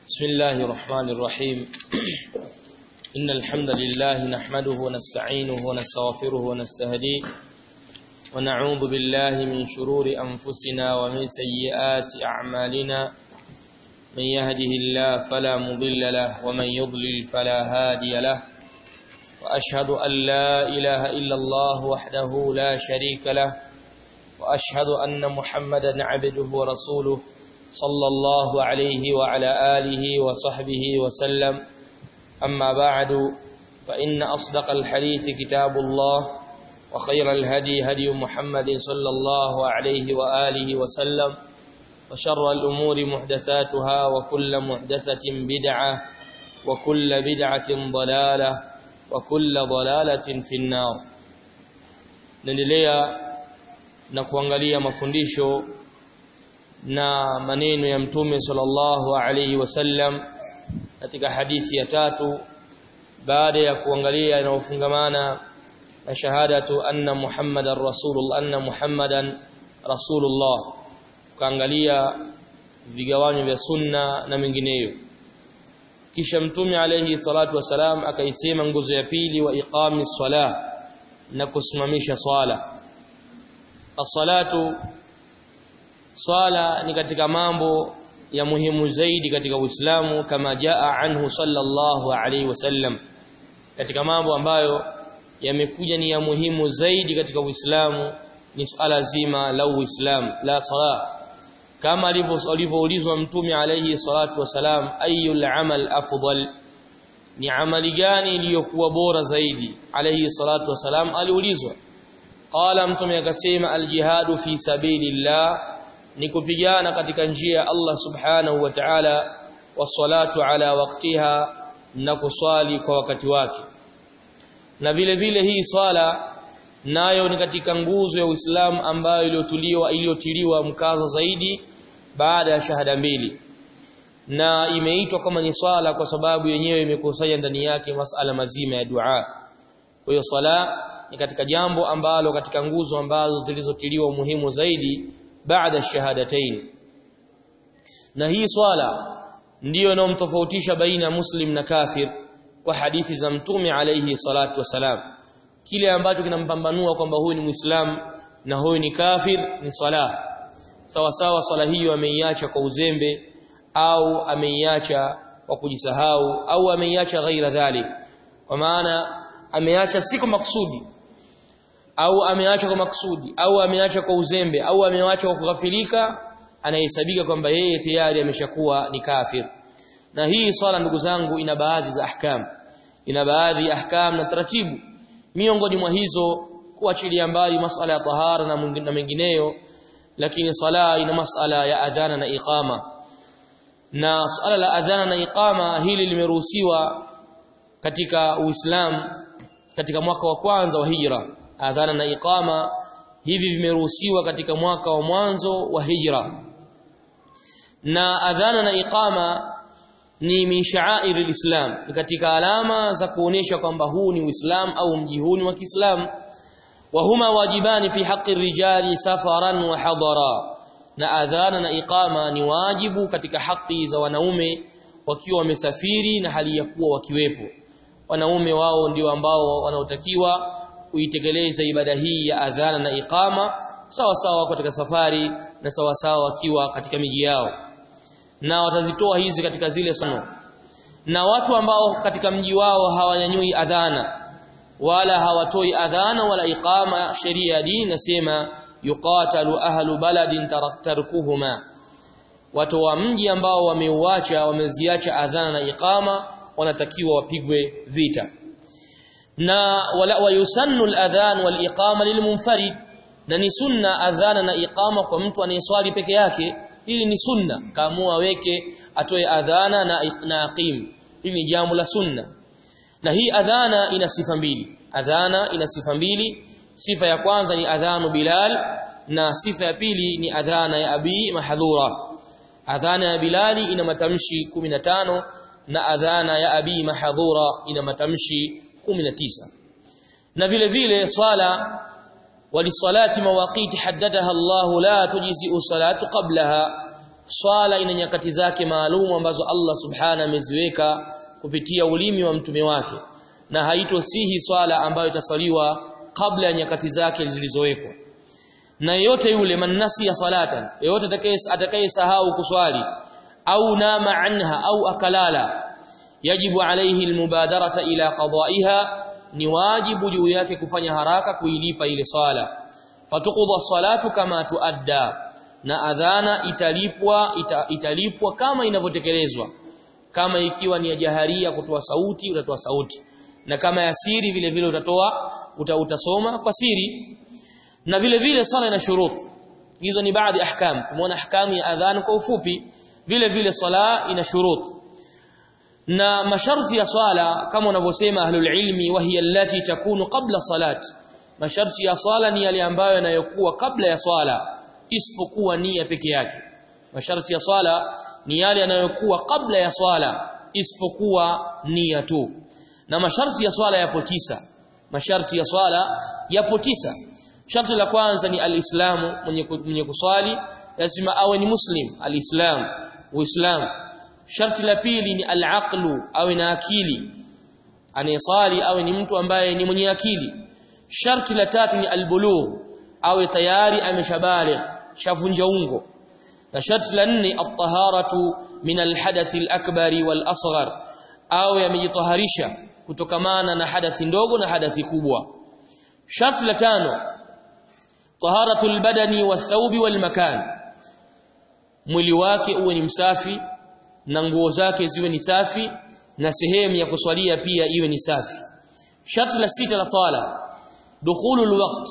بسم الله الرحمن الرحيم إن الحمد لله نحمده ونستعينه ونستغفره ونستهديه ونعوذ بالله من شرور أنفسنا ومن سيئات أعمالنا من يهده الله فلا مضل له ومن يضلل فلا هادي له وأشهد أن لا إله إلا الله وحده لا شريك له وأشهد أن محمدا عبده ورسوله صلى الله عليه وعلى آله وصحبه وسلم أما بعد فإن أصدق الحديث كتاب الله وخير الهدي هدي محمد صلى الله عليه وآله وسلم وشر الأمور محدثاتها وكل محدثة بدعة وكل بدعة ضلالة وكل ضلالة في النار نendelea na kuangalia mafundisho na maneno ya mtume sallallahu alaihi wasallam katika hadithi ya tatu baada ya kuangalia inayofungamana na shahadatu anna muhammadar rasulullah anna muhammadan rasulullah kaangalia vigawanyo vya sunna na mengineyo kisha mtume alayhi salatu wasalam akaisema nguzo ya pili wa iqami sala na kusimamisha swala as-salatu swala ni katika mambo ya muhimu zaidi katika Uislamu kama jaa anhu sallallahu alaihi wasallam katika mambo ambayo yamekuja ni ya muhimu zaidi katika Uislamu ni swala zima la Uislamu la sala kama alivyoulizwa mtume alayhi salatu wasalam ayul amal afdal ni amali gani iliyokuwa bora zaidi alayhi salatu wasalam aliulizwa qala mtume akasema aljihadu fi sabilillah ni kupigana katika njia ya Allah subhanahu wa ta'ala wasalatu ala waktiha na kuswali kwa wakati wake na vile vile hii swala nayo ni katika nguzo ya Uislamu ambayo iliyotuliwa iliyotiliwa mkazo zaidi baada ya shahada mbili na imeitwa kama ni swala kwa sababu yenyewe imekusanya ndani yake masala mazima ya dua kwa hiyo swala ni katika jambo ambalo katika nguzo ambazo zilizotiliwa umuhimu zaidi baada shahadatain na hii swala ndiyo inayomtofautisha baina muslim na kafir kwa hadithi za mtume alayhi salatu wasalam kile ambacho kinampambanua kwamba huyu ni muislam na huyu ni kafir ni swala sawa sawa swala hiyo ameiacha kwa uzembe au ameiacha kwa kujisahau au ameiacha ghaira dhalik kwa maana ameacha si kwa maksudi au ameacha kwa maksudi au ameacha kwa uzembe au ameacha kwa kughafilika anahesabika kwamba yeye tayari ameshakuwa ni kafir na hii swala ndugu zangu ina baadhi za ahkam ina baadhi ya ahkam na taratibu miongoni mwa hizo kuachilia mbali masala ya tahara na na mengineyo lakini sala ina masala ya adhana na iqama na swala la adhana na iqama hili limeruhusiwa katika Uislamu katika mwaka wa kwanza wa hijra adhana na iqama hivi vimeruhusiwa katika mwaka wa mwanzo wa hijra na adhana na iqama ni min sha'air alislam ni katika alama za kuonesha kwamba huu ni uislam au mji huu ni wa Kiislamu wa huma wajibani fi haqqi rijali safaran wa hadara na adhana na iqama ni wajibu katika haki za wanaume wakiwa wamesafiri na hali ya kuwa wakiwepo wanaume wao ndio ambao wanaotakiwa kuitekeleza ibada hii ya adhana na iqama sawa sawa katika safari na sawa sawa wakiwa katika miji yao na watazitoa hizi katika zile sono na watu ambao katika mji wao hawanyanyui adhana wala hawatoi adhana wala iqama sheria ya dini nasema yuqatalu ahlu baladin taraktarkuhuma watu wa mji ambao wameuacha wameziacha adhana na iqama wanatakiwa wapigwe vita na wala wayusannu al-adhan wal-iqama lilmunfarid na ni sunna adhana na iqama kwa mtu anayeswali peke yake hili ni sunna kaamua weke atoe adhana na na aqim hili ni jambo la sunna na hii adhana ina sifa mbili adhana ina sifa mbili sifa ya kwanza ni adhanu bilal na sifa ya pili ni adhana ya abi mahdhura adhana ya bilali ina matamshi 15 na adhana ya abi mahdhura ina matamshi 19 na vile vile swala walisalati mawaqiti haddadaha Allah la tujzi salatu qablaha swala ina nyakati zake maalum ambazo Allah subhana ameziweka kupitia ulimi wa mtume wake na haitosihi swala ambayo itasaliwa kabla ya nyakati zake zilizowekwa na yeyote yule manasi ya salatan yeyote atakayesahau kuswali au nama anha au akalala yajibu alayhi almubadarata ila qada'iha ni wajibu juu yake kufanya haraka kuilipa ile swala fatuqudha salatu kama tuadda na adhana italipwa ita, italipwa kama inavyotekelezwa kama ikiwa ni ya jaharia kutoa sauti utatoa sauti na kama ya siri vile vile utatoa uta, utasoma kwa siri na vile vile swala ina shuruti hizo ni baadhi ahkam tumeona ahkamu ya adhan kwa ufupi vile vile swala ina shuruti na masharti ya swala kama wanavyosema ahlul ilmi wahiya allati takunu qabla salat masharti ya swala ni yale ambayo yanayokuwa kabla ya swala isipokuwa nia peke yake masharti ya swala ni yale yanayokuwa kabla ya swala isipokuwa nia tu na masharti ya swala yapo tisa masharti ya swala yapo tisa sharti la kwanza ni alislamu mwenye mwenye kuswali lazima awe ni muslim alislam uislamu sharti la pili ni alaqlu awe na akili anayesali awe ni mtu ambaye ni mwenye akili sharti la tatu ni albulugh awe tayari ameshabaligh shavunja ungo na sharti la nne at-taharatu min al-hadath al-akbari wal-asghar awe amejitaharisha kutokamana na hadathi ndogo na hadathi kubwa sharti la tano taharatu al-badani wath-thawbi wal-makan mwili wake uwe ni msafi na nguo zake ziwe ni safi na sehemu ya kuswalia pia iwe ni safi sharti la sita la swala dukhulul waqt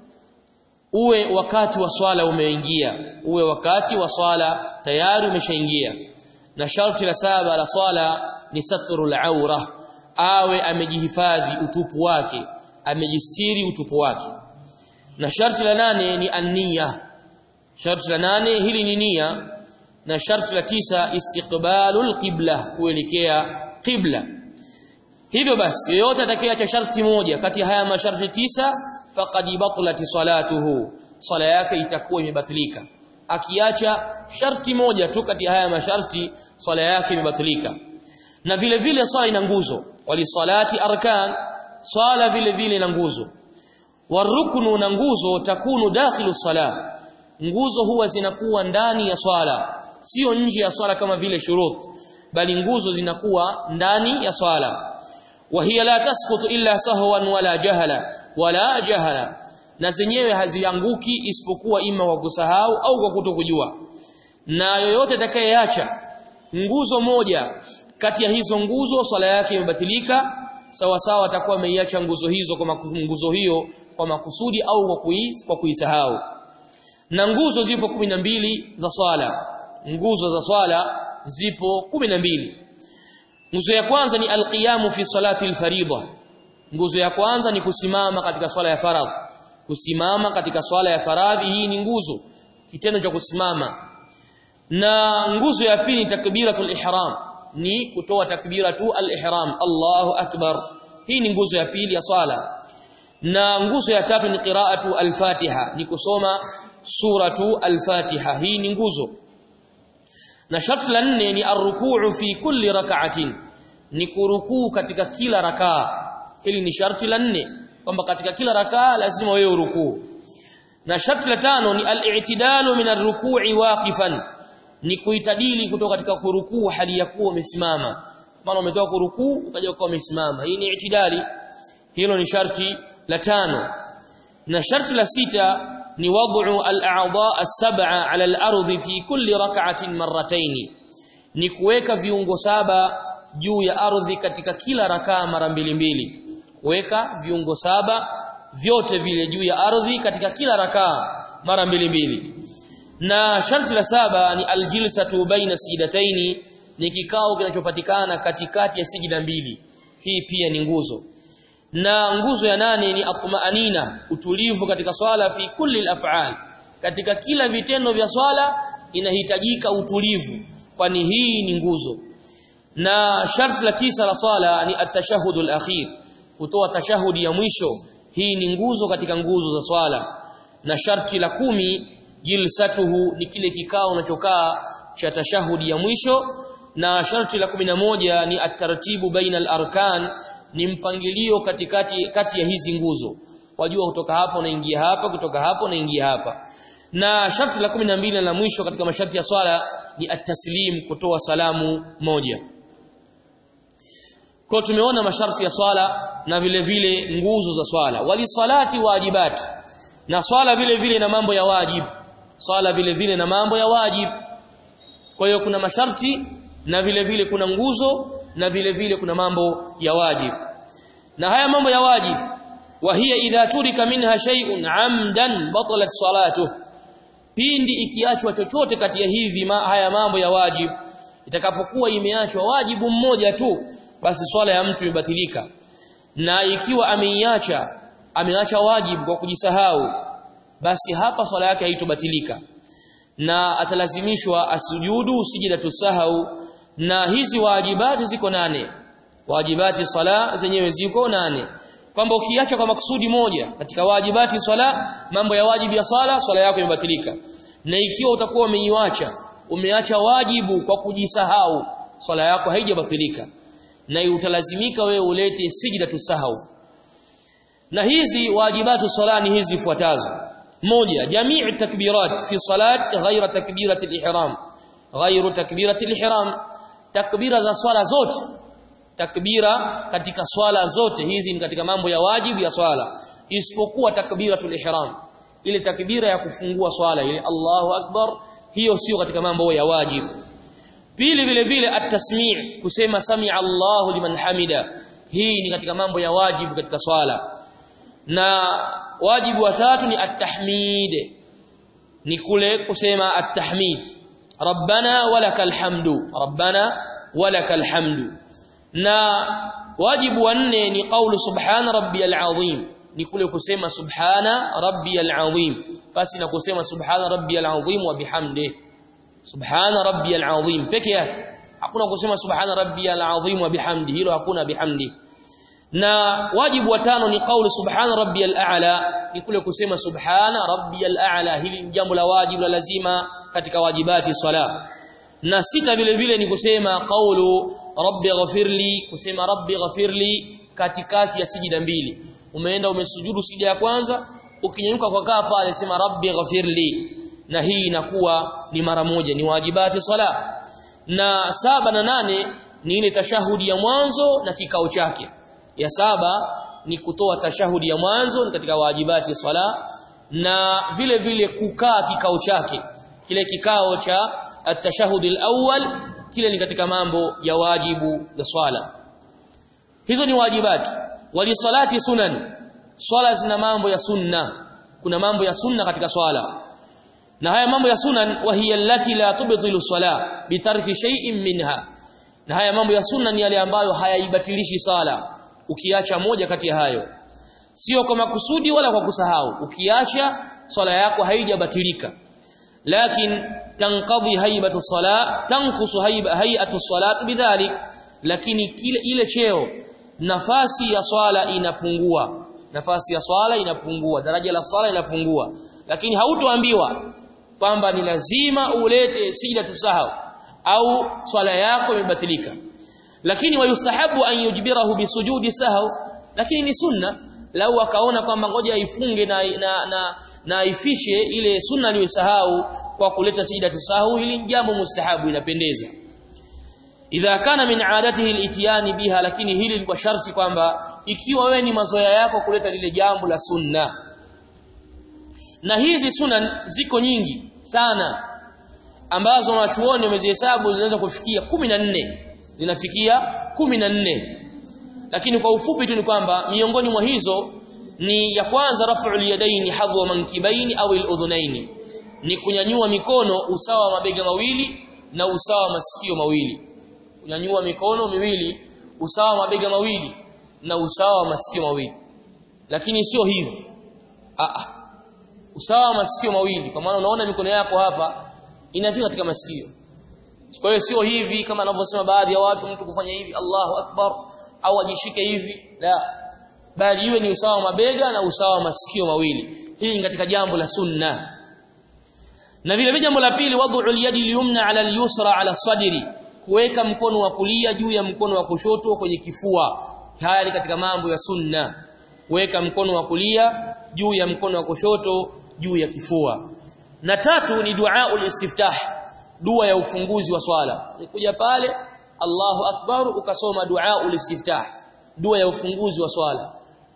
uwe wakati wa swala umeingia uwe wakati wa swala tayari umeshaingia na sharti la saba la swala ni satrul aura awe amejihifadhi utupu wake amejistiri utupu wake na sharti la nane ni anniya sharti la nane hili ni nia na sharti la tisa istiqbalul qibla kuelekea qibla hivyo basi yeyote atakayeacha sharti moja kati ya haya masharti tisa faqad batlati salatuhu swala yake itakuwa imebatilika akiacha sharti moja tu kati ya haya masharti swala yake imebatilika na vile vile swala ina nguzo walisalati arkan swala vile vile ina nguzo waruknu na nguzo takunu dakhilu salah nguzo huwa zinakuwa ndani ya swala sio nje ya swala kama vile shurut bali nguzo zinakuwa ndani ya swala وهي لا تسقط إلا سهوا ولا جهلا ولا جهلا na zenyewe hazianguki isipokuwa ima kwa kusahau au kwa kutokujua na yoyote atakayeacha nguzo moja kati ya hizo nguzo swala yake imebatilika sawa sawa atakuwa ameiacha nguzo hizo kwa nguzo hiyo kwa makusudi au kwa kuis, kwa kuisahau na nguzo zipo mbili za swala nguzo za swala zipo mbili nguzo ya kwanza ni alqiyamu fi salati alfaridha nguzo ya kwanza ni kusimama katika swala ya faradhi kusimama katika swala ya faradhi hii ni nguzo kitendo cha kusimama na nguzo ya pili takbiratul ihram ni kutoa takbira tu al-ihram Allahu akbar hii ni nguzo ya pili ya swala na nguzo ya tatu ni qiraatu al-fatiha ni kusoma suratu al-fatiha hii ni nguzo na sharti la nne ni arrukuu fi kulli rak'atin ni kurukuu katika kila rakaa hili ni sharti la nne kwamba katika kila rakaa lazima wewe urukuu na sharti la tano ni al-i'tidalu min ar-ruku'i waqifan ni kuitadili kutoka katika kurukuu hali ya kuwa umesimama maana umetoka kurukuu ukaja ukawa umesimama hii ni i'tidali hilo ni sharti la tano na sharti la sita ni wad'u al-a'dha' as-sab'a 'ala al-ardh fi kulli rak'atin marratayn ni kuweka viungo saba juu ya ardhi katika kila rakaa mara mbili mbili kuweka viungo saba vyote vile juu ya ardhi katika kila rakaa mara mbili mbili na sharti la saba ni aljilsatu baina sijidataini ni kikao kinachopatikana katikati ya sijida mbili hii pia ni nguzo na nguzo ya nane ni atma'anina utulivu katika swala fi kulli al-af'al katika kila vitendo vya swala inahitajika utulivu kwani hii ni nguzo na sharti la tisa la swala ni at-tashahhud al-akhir kutoa tashahudi ya mwisho hii ni nguzo katika nguzo za swala na sharti la kumi jilsatuhu ni kile kikao unachokaa cha tashahudi ya mwisho na sharti la moja ni at-tartibu baina al-arkan ni mpangilio katikati kati ya hizi nguzo wajua kutoka hapo unaingia hapa kutoka hapo unaingia hapa na sharti la 12 la mwisho katika masharti ya swala ni at-taslim kutoa salamu moja kwa tumeona masharti ya swala na vile vile nguzo za swala wali salati wajibat na swala vile vile na mambo ya wajib swala vile vile na mambo ya wajib kwa hiyo kuna masharti na vile vile kuna nguzo na vile vile kuna mambo ya wajib na haya mambo ya wajib وهي idha turika minha shay'un amdan batalat salatuh pindi ikiachwa chochote kati ya hivi ma, haya mambo ya wajib itakapokuwa imeachwa wajibu mmoja tu basi swala ya mtu imebatilika na ikiwa ameiacha ameacha wajibu kwa kujisahau basi hapa swala yake haitobatilika na atalazimishwa asujudu sijida tusahau na hizi wajibati ziko nane wajibati sala zenyewe ziko nane kwamba ukiacha kwa makusudi moja katika wajibati swala mambo ya wajibu ya swala swala yako imebatilika na ikiwa utakuwa umeiacha umeacha wajibu kwa kujisahau swala yako haijabatilika na utalazimika wewe ulete sijida tusahau na hizi wajibatu swala ni hizi fuatazo moja jamii takbirat fi salat ghaira takbirat al-ihram ghairu takbirat al-ihram takbira za swala zote takbira katika swala zote hizi ni katika mambo ya wajibu ya swala isipokuwa takbiratul ihram ile takbira ya kufungua swala ile Allahu akbar hiyo sio katika mambo ya wajibu pili vile vile at-tasmi' kusema sami'a Allahu liman hamida hii ni katika mambo ya wajibu katika swala na wajibu wa tatu ni at-tahmid ni kule kusema at-tahmid rabbana walakal hamdu rabbana walakal hamdu na wajibu wa nne ni kaulu subhana rabbiyal azim ni kule kusema subhana rabbiyal azim basi na kusema subhana rabbiyal azim wa bihamdi subhana rabbiyal azim peke yake hakuna kusema subhana rabbiyal azim wa bihamdi hilo hakuna bihamdi na wajibu wa tano ni kaulu subhana rabbiyal a'la ni kule kusema subhana rabbiyal a'la hili ni jambo la wajibu la lazima katika wajibati sala na sita vile vile ni kusema kaulu rabbi ghafirli kusema rabbi ghafirli katikati ya sijida mbili umeenda umesujudu sijida ya kwanza ukinyanyuka kwa kaa pale sema rabbi ghafirli na hii inakuwa ni mara moja ni wajibati sala na saba na nane ni ile tashahudi ya mwanzo na kikao chake ya saba ni kutoa tashahudi ya mwanzo ni katika wajibati sala na vile vile kukaa kikao chake kile kikao cha at-tashahhud al-awwal kile ni katika mambo ya wajibu za swala hizo ni wajibati wali salati sunan swala zina mambo ya sunna kuna mambo ya sunna katika swala na haya mambo ya sunan wahiya allati la tubtilu sala bitarki shay'in minha na haya mambo ya sunna ni yale ambayo hayaibatilishi sala ukiacha moja kati ya hayo sio kwa makusudi wala kwa kusahau ukiacha swala yako haijabatilika lakin tanqadhi haibatu salat tanqusu hayatu salat bidhalik lakini kile ile cheo nafasi ya swala inapungua nafasi ya swala inapungua daraja la swala inapungua lakini hautoambiwa kwamba ni lazima ulete sijda tusahau au swala yako imebatilika lakini wayustahabu an yujbirahu bisujudi sahau lakini ni sunna lau akaona kwamba ngoja aifunge na na na, na aifishe ile sunna aliyosahau kwa kuleta sijda tusahau ili jambo mustahabu inapendeza idha kana min adatihi al biha lakini hili ni kwa sharti kwamba ikiwa wewe ni mazoea yako kuleta lile jambo la sunna na hizi sunan ziko nyingi sana ambazo wanachuoni wamezihesabu zinaweza kufikia 14 zinafikia 14 lakini kwa ufupi tu ni kwamba miongoni mwa hizo ni ya kwanza raf'ul yadaini hadwa mankibaini au al-udhunaini ni kunyanyua mikono usawa wa mabega mawili na usawa wa masikio mawili kunyanyua mikono miwili usawa wa mabega mawili na usawa wa masikio mawili lakini sio hivi a usawa wa masikio mawili kwa maana unaona mikono yako hapa inafika katika masikio kwa hiyo sio hivi kama anavyosema baadhi ya watu mtu kufanya hivi Allahu akbar au ajishike hivi la bali iwe ni usawa wa mabega na usawa wa masikio mawili hii ni katika jambo la sunna na vile vile jambo la pili wad'u al-yadi al-yumna 'ala al-yusra 'ala sadri kuweka mkono wa kulia juu ya mkono wa kushoto kwenye kifua haya ni katika mambo ya sunna kuweka mkono wa kulia juu ya mkono wa kushoto juu ya kifua na tatu ni dua ul-istiftah dua ya ufunguzi wa swala nikuja pale Allahu akbar ukasoma dua ul-istiftah dua ya ufunguzi wa swala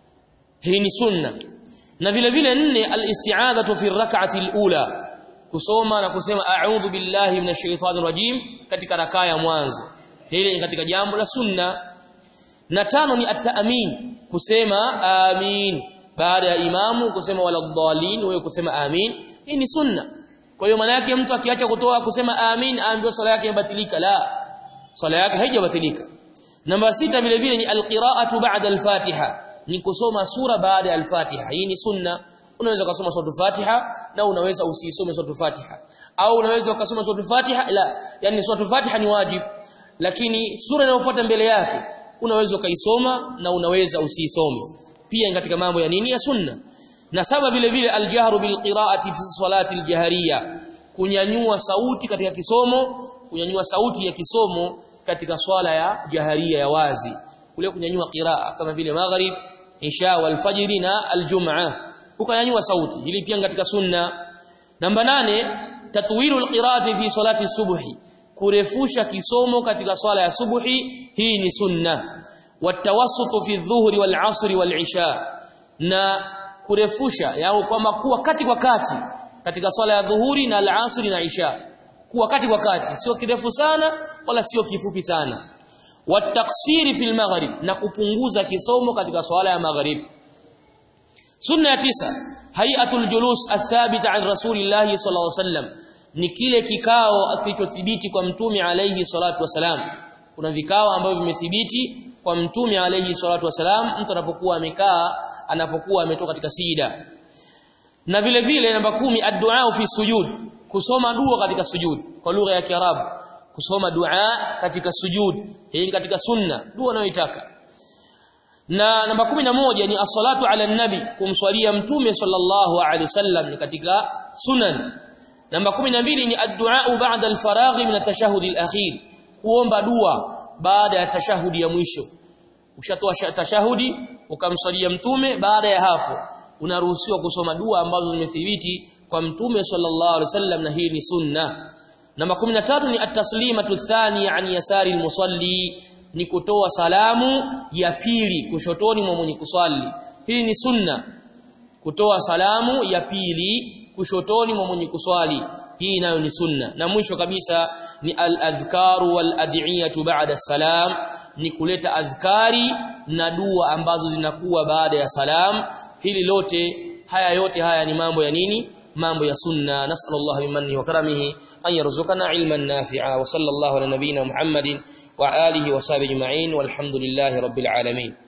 hii ni sunna na vile vile nne al-isti'adhatu fi rak'ati al-ula kusoma na kusema a'udhu billahi minash shaitani rajim katika rakaa ya mwanzo hili ni katika jambo la sunna na tano ni at-ta'min kusema amin baada ya imamu kusema wala dhalin wewe kusema amin hii ni sunna kwa hiyo maana yake mtu akiacha kutoa kusema amin aambiwa swala yake imebatilika la swala yake haijabatilika namba sita vile vile ni al-qira'atu ba'da al-fatiha ni kusoma sura baada ya al-fatiha hii ni sunna unaweza kusoma sura Fatiha na unaweza usisome sura Fatiha au unaweza ukasoma sura Fatiha la yani sura Fatiha ni wajib lakini sura inayofuata mbele yake unaweza ukaisoma na unaweza usiisome pia katika mambo ya nini ya sunna na saba vile vile aljahru bilqiraati fi salati aljahriya kunyanyua sauti katika kisomo kunyanyua sauti ya kisomo katika swala ya jaharia ya wazi kule kunyanyua qiraa kama vile maghrib isha wal fajr na aljum'ah ukanyanyua sauti ili pia katika sunna namba nane tatwilul qiraati fi salati subhi kurefusha kisomo katika swala ya subuhi hii ni sunna watawassutu fi dhuhri wal asri wal isha na kurefusha yao kwamba kuwa kati kwa kati katika swala ya dhuhuri na al-asri na isha kuwa kati kwa kati sio kirefu sana wala sio kifupi sana wataksiri fil maghrib na kupunguza kisomo katika swala ya maghrib sunna ya tisa hayatul julus athabita an rasulillahi sallallahu alaihi wasallam ni kile kikao kilichothibiti kwa mtume alayhi salatu wasalam kuna vikao ambavyo vimethibiti kwa mtume alayhi salatu wasalam mtu anapokuwa amekaa anapokuwa ametoka katika sijida na vile vile namba kumi ad-du'a fi sujud kusoma dua katika sujud kwa lugha ya Kiarabu kusoma dua katika sujud hii katika sunna dua unayoitaka na namba kumi na moja ni as-salatu ala nabi kumswalia mtume sallallahu alaihi wasallam ni katika sunan namba kumi na mbili ni ad-du'a ba'da al-faraghi min at-tashahhud al-akhir kuomba dua baada ya tashahudi ya mwisho ushatoa tashahudi ukamswalia mtume baada ya hapo unaruhusiwa kusoma dua ambazo zimethibiti kwa mtume sallallahu alaihi wasallam na hii ni sunna namba 13 ni at-taslimatu thani an yasari al-musalli ni kutoa salamu ya pili kushotoni mwa mwenye kuswali hii ni sunna kutoa salamu ya pili kushotoni mwa mwenye kuswali hii nayo ni sunna na mwisho kabisa ni al-adhkaru wal-ad'iyatu ba'da salam ni kuleta adhkari na dua ambazo zinakuwa baada ya salam hili lote haya yote haya ni mambo ya nini mambo ya sunna nasallallahu bimanni wa karamihi an yarzuqana ilman nafi'a wa sallallahu ala nabiyyina muhammadin wa alihi wa sahbihi ajma'in walhamdulillahi rabbil alamin